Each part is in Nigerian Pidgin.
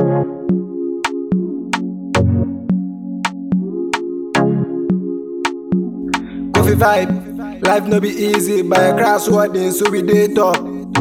Coffee vibe, life no be easy, by a grass wording, so we dey talk.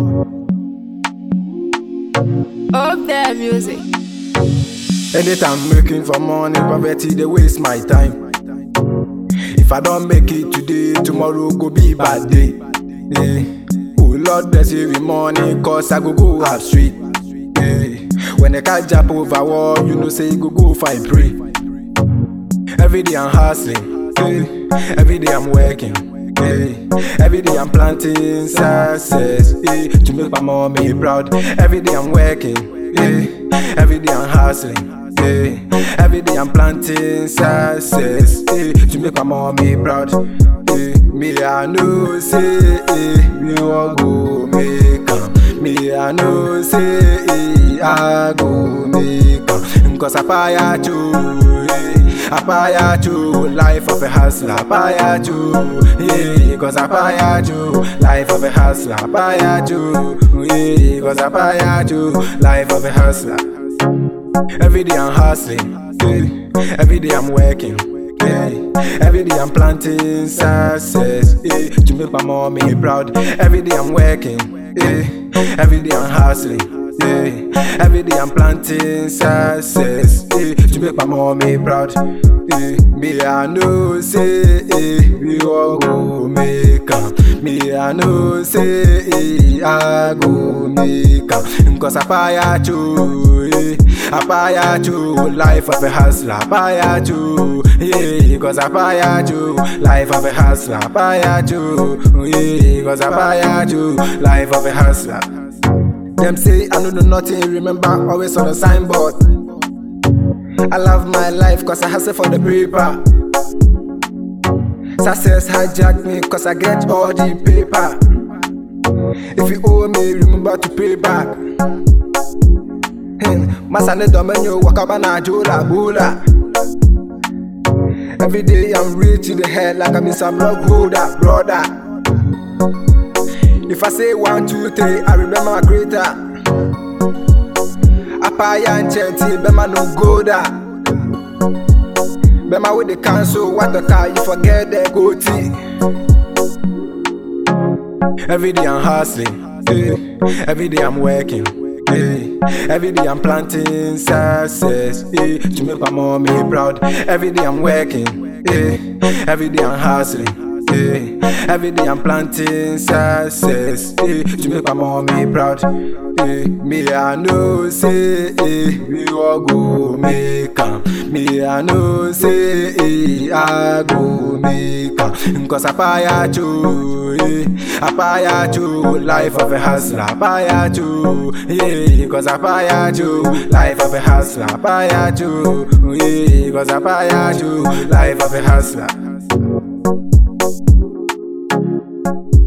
Up there music. Anytime looking for money, poverty they waste my time. If I don't make it today, tomorrow go be bad day. Yeah. Oh Lord bless you with money, cause I go go up street. Yeah. When I catch up over wall, you know say you go go find pray. Every day I'm hustling, yeah. every day I'm working. Yeah. Every day I'm planting success yeah. to make my mommy proud. Every day I'm working, yeah. every day I'm hustling. Yeah. Every day I'm planting success yeah. to make my mommy proud. Yeah. Me I know say eh, we all go make am. Me I know say eh, I go make am. Cause I fire too. Yeah. Apaya Joe, life of a hustler. Apaya Joe, yeah, cause Apaya Joe, life of a hustler. Apaya Joe, yeah, cause Apaya Joe, life of a hustler. Every day I'm hustling, yeah. every day I'm working. Yeah. Every day I'm planting success yeah. to make my mommy proud. Every day I'm working, yeah. every day I'm hustling. Yeah. Every day I'm planting success yeah. to make my mommy proud. Yeah. Me I know say eh, we all go make am. Me I know say eh, I go make am. Cause I fire too, yeah. I fire too, life of a hustler. I fire too, yeah. Cause I fire too, life of a hustler. I fire too, yeah. Cause I fire too, life of a hustler. Them say I don't know nothing, remember always on the signboard. I love my life cause I hustle for the paper. Success hijack me cause I get all the paper. If you owe me, remember to pay back. Masane domenyo wakaba na jola bula. Every day I'm rich in the head like I'm in some rock holder, brother. If I say one, two, three, I remember my creator. Apaya and Chanty, Bema no go da. Bema with the cancel, what the car, you forget the goatee. Every day I'm hustling, yeah. every day I'm working. Yeah. Every day I'm planting success yeah. to make my mommy proud. Every day I'm working, yeah. every day I'm hustling. Yeah. Every day I'm planting success yeah. to make my mommy proud. Yeah. Me I know say eh, we all go make am. Me I know say eh, I go make am. Cause I fire too, yeah. I fire too, life of a hustler. I fire too, yeah. Cause I fire too, life of a hustler. I fire too, yeah. Cause I fire too, life of a hustler.